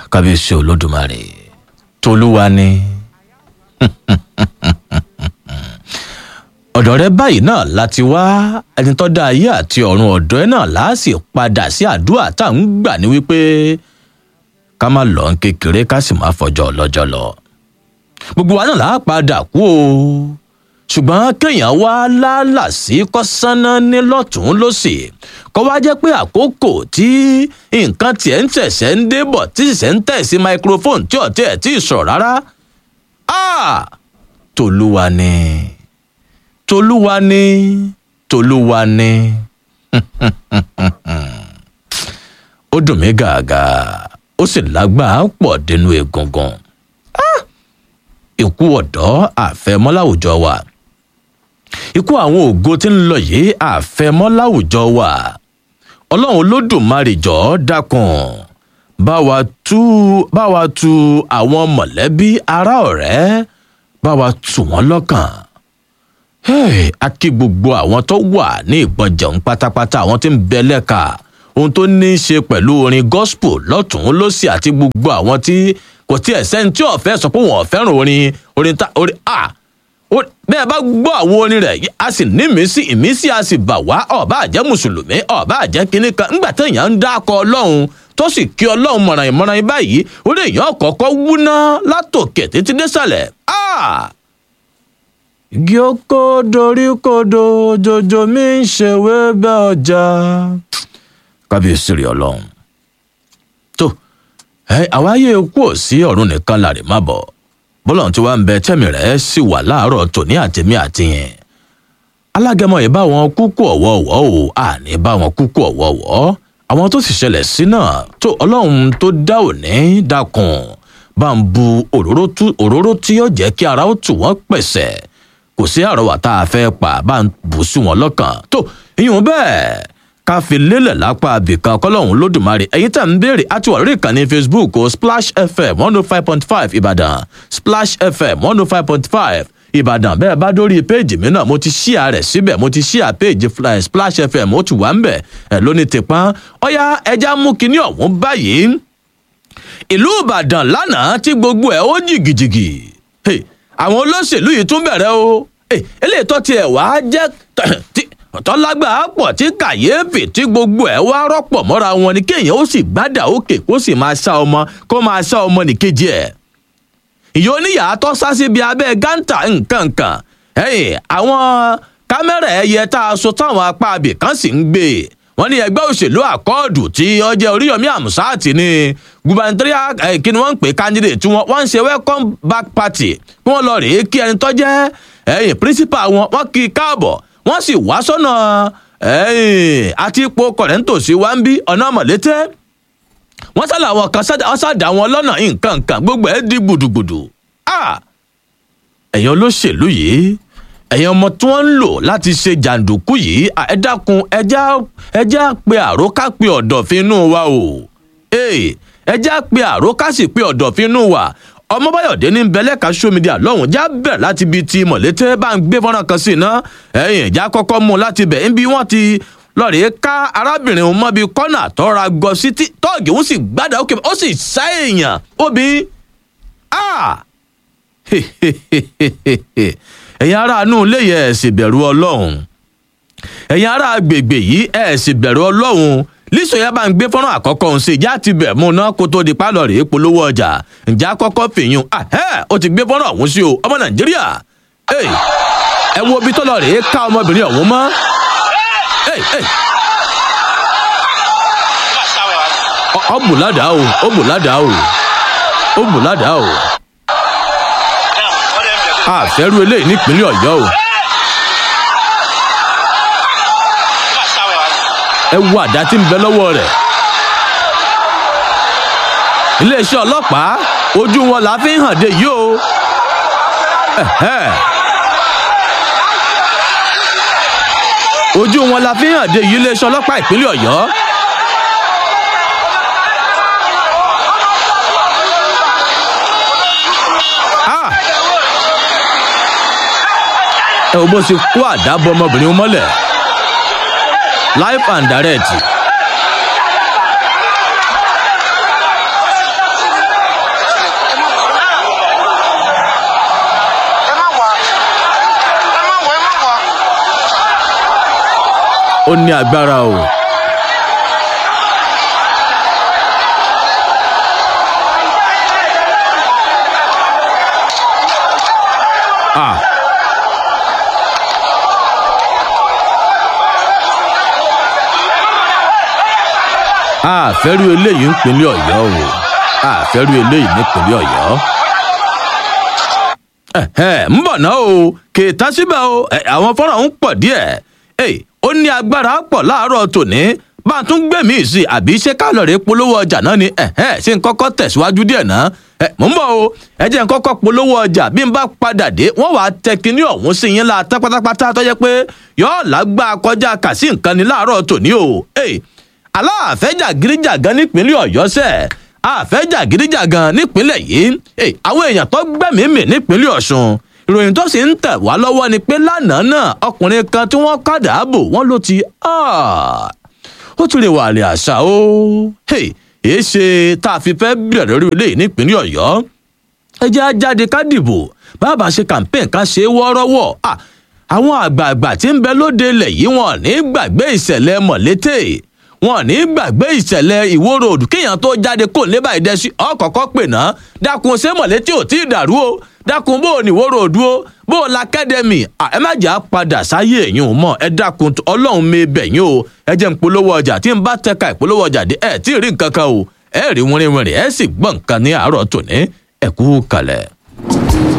kábíyèsí olódùmarè tolúwa ni ọ̀dọ̀ rẹ báyìí náà láti wá ẹni tó dá ayé àti ọ̀run ọ̀dọ̀ ẹ náà láàsì padà sí àdúrà tá à ń gbà ní wípé ká má lọ ń kékeré ká sì má fọjọ́ ọlọ́jọ́ lọ gbogbo wa náà là á padà kú o ṣùgbọ́n kéèyàn wá lálà sí kọ́sánná ní lọ́tún lọ́sì kọ́ wá jẹ́ pé àkókò tí nǹkan tiẹ̀ ń tẹ̀sẹ̀ ń débọ̀ tí ṣẹ̀ṣẹ̀ ń tẹ̀ sí microphone tí ọ̀tí ẹ̀ tí ì sọ̀rọ̀ rárá tolúwa ni tolúwa ni tolúwa ni ó dùn mí gàgà ó sì lágbàá pọ̀ dénú egungun ikú ọ̀dọ́ àfẹ́mọ́ láwùjọ wa ikú àwọn ògo tí ń lọ yìí àfẹ́mọ́ láwùjọ wa ọlọ́run olódùmarè jọ̀ọ́ dákun bá wa tú bá wa tú àwọn mọ̀lẹ́bí ará ọ̀rẹ́ bá wa tù wọ́n lọ́kàn a kí gbogbo àwọn tó wà ní ìgbọ̀njẹ̀un pátápátá àwọn tí ń bẹ lẹ́ka ohun tó ní í ṣe pẹ̀lú orin gospel lọ́tún lọ́sì àti gbogbo àwọn tí kò tí ẹ̀ sẹ́ni tí ọ̀fẹ́ sọ pé wọ́n fẹ́ràn orin orin ta orin a bẹ́ẹ̀ bá gbọ́ àwọn orin rẹ̀ a sì ní ìmísí ìmísí a sì bà wá ọ̀bá àjẹ́ mùsùlùmí ọ̀bá àjẹ́ kínní kan ńgbà téèyàn ń dákọ̀ ọlọ́run tó sì kí ọlọ́run mọ̀ràn ìmọ̀ràn báyìí orí èèyàn kọ̀ọ̀kọ́ wúná látòkè títí désàlẹ̀ igi oko dorí kodo jojo mi ń ṣèwé bẹ́ ọjà kábíyèsí rí ọlọ́run tó àwa yé kú ò sí ọ̀run nìkan láre má bọ̀ bọ́lá tí wàá ń bẹ tẹ́mi rẹ̀ sì wà láàárọ̀ tòní àtẹ̀mí àtìyẹn alágẹmọ yìí bá wọn kúkú ọ̀wọ́ọ̀wọ́ o àní bá wọn kúkú ọ̀wọ́ọ̀wọ́ àwọn tó sì ṣẹlẹ̀ sí náà tó ọlọ́run tó dá òní dákun bá ń bu òróró tí yóò jẹ́ kí ara ó tù wọ́n pẹ̀sẹ̀ kò sí àrọwà tá a fẹ́ pa bá ń bù sí wọn lọ́kàn tó ìyún bẹ́ẹ̀ ká fi lélẹ̀ lápá abìkan kọ́lọ́hún lódùmarè ẹ̀yin tẹ̀ ń béèrè àti wà lórí ìkànnì facebook o splash fm one oh five point five ìbàdàn splash fm one oh five point five ìbàdàn bẹ́ẹ̀ bá dórí péèjì mi náà mo ti ṣíà rẹ̀ síbẹ̀ mo ti ṣíà péèjì splash fm ó ti wà ń bẹ̀ ẹ̀ lóní tìpọ́n ọ̀yá ẹja mú kinní ọ̀hún báyìí ìlú ìbàdàn lánàá tí gbogbo ẹ̀ ó jìgìjìgì àwọn olóṣèlú yìí tún bẹ̀rẹ̀ o eléyìí tó tiẹ̀ wá jẹ́ tọ́lágbà pọ̀ tí kàyéfì tí gbogbo ẹ̀ wá rọ́pọ̀ mọ́ra wọn ni kéèyàn ó sì gbádà òkè kó sì máa ṣá ọmọ kó máa ṣá ọmọ nìkejì ẹ̀. ìyá oníyàá tó sá síbi abẹ́ gántà nǹkankan àwọn kámẹ́rà ẹ̀yẹ tá a so táwọn apá abì kan sì ń gbé wọn ní ẹgbẹ́ òṣèlú àkọọdù tí ọjẹ oríyọmí àmùsáàtì ní gubernatorial kí ni wọ́n ń pè candidate tí wọ́n ń ṣe welcome back party kí wọ́n lọ rèé kí ẹni tó jẹ́ ẹ̀yìn principal wọn wọ́n kí i káàbọ̀ wọ́n sì wá sọ́nà àti ipò kọ̀rẹ́ńtòsí wa ń bí ọ̀nà mọ̀lété wọ́n sálà àwọn kan ṣàdá wọn lọ́nà nǹkan nǹkan gbogbo ẹ̀ di gbùdùgbùdù ẹ̀yin olóṣèlú yìí ẹ̀yin ọmọ tí wọ́n ń lò láti ṣe jàǹdùkú yìí ẹ dákun ẹjá pe àró ká pe ọ̀dọ̀fin inú wa o ẹjá pe àró ká sì pe ọ̀dọ̀fin inú wa ọmọbáyọ̀dé ní bẹlẹ́ka sómìdíà lọ́hùn já bẹ̀rẹ̀ láti ibi tí mọ̀lété bá ń gbé fọ́nrán kan sí iná ẹ̀yìn ìjà kọ́kọ́ mú láti bẹ̀ ń bí wọ́n ti lọ́ọ̀rẹ́ ká arábìnrin òun mọ́bi kọ́nà tọ́ra gọ sí tọ́ọ̀gì òun sì gbádà ókè ó sì sá èèyàn óbi ẹ̀yin aráàánú ilé yẹ ẹ̀ sì bẹ̀rù ọlọ́run ẹ̀yin ará agbègbè yìí ẹ̀ sì bẹ̀rù ọlọ́run lísòyà bá ń gbé fọ́nrán àkọ́kọ́ òun sí ìjà ti bẹ̀ mú ná kó tó di pálọ̀ rèé polówó ọjà ǹjẹ́ àkọ́kọ́ fìyún ahẹ́ ó ti gbé fọ́nrán ọ̀hún sí o ọmọ nàìjíríà ẹ wo ibi tó lọ rèé ká ọmọbìnrin ọ̀hún mọ́ ọ bù ládàá o ó bù ládàá o ó bù ládàá o àfẹ́rú eléyìí nípínlẹ̀ ọ̀yọ́ o. ẹ wo àdá tí ń bẹ lọ́wọ́ rẹ̀. iléeṣẹ́ ọlọ́pàá ojú wọn la fi ń hàn dé yìí o. ojú wọn la fi ń hàn dé yìí iléeṣẹ́ ọlọ́pàá ìpínlẹ̀ ọ̀yọ́. ẹ wo bó ṣe kó àdá bọ ọmọbìnrin mọ́lẹ̀ life and direct. ó ní agbára o. Ah. àfẹ́rú eléyìí ń pinlẹ̀ ọ̀yọ́ o àfẹ́rú eléyìí nípínlẹ̀ ọ̀yọ́. ń bọ̀ náà o kèétà síbẹ̀ o àwọn fọ́nrán ń pọ̀ díẹ̀ ó ní agbára pọ̀ láàárọ̀ tòní bá a tún gbẹ̀mí sí àbí ṣé kálọ̀rì polówó ọjà náà ni ṣé n kọ́kọ́ tẹ̀síwájú díẹ̀ náà mò ń bọ̀ o ẹ jẹ́ n kọ́kọ́ polówó ọjà bí n bá padà dé wọ́n wàá tẹ kinní ọ̀hún sí yín la tán pátápátá tó jẹ́ pé yọ́ọ̀ lágbá kọjá kà sí nǹkan ni láàárọ̀ tòní o aláàfẹ́jà gíríjàgan nípínlẹ̀ ọ̀yọ́ sẹ̀ àfẹ́jà gíríjàgan nípínlẹ̀ yìí àwọn èèyàn tó gbẹ̀mí mì nípínlẹ̀ ọ̀ṣun ìròyìn tó sì ń tẹ̀ wá lọ́wọ́ ni pé lánàá náà ọkùnrin kan tí wọ́n kàdà bò wọ́n ló ti ó tún lè wà lè àṣà o èé ṣe tá a fi fẹ́ bẹ̀rẹ̀ lórí ilé nípínlẹ̀ ọ̀yọ́ ẹ jẹ́ ajáde ká dìbò bàbá ṣe campaign ká ṣe wọ́ọ́rọ́wọ́ àwọn àgbààgbà tí ń bẹ lóde ilẹ̀ yìí wọn ní gbàgbé ìṣẹ̀lẹ̀ mọ̀létè wọn ní gbàgbé ìṣẹ̀lẹ̀ ìwóró òdù kéèyàn tó jáde kó lé báyìí dẹ́sí ọkọ̀ọ̀kọ́ pè ná dákun ṣé mọ̀létí ò tí ì dàrú o dákun bó o ní ìwóró òdù o bó o la kẹ́dẹ̀mì ẹ má jà padà sáyé èyí ò mọ̀ ẹ dákun ọlọ́run mi bẹ̀ yín o ẹ jẹ́ ń polówó ọjà tí ń bá tẹ́ka ìpolówó ọjà dé ẹ tí ì rí nǹkan kan o ẹ rí wínrínwínrín ẹ sì gbọ́ nǹkan ní àárọ̀ tòní ẹ kú kalẹ̀.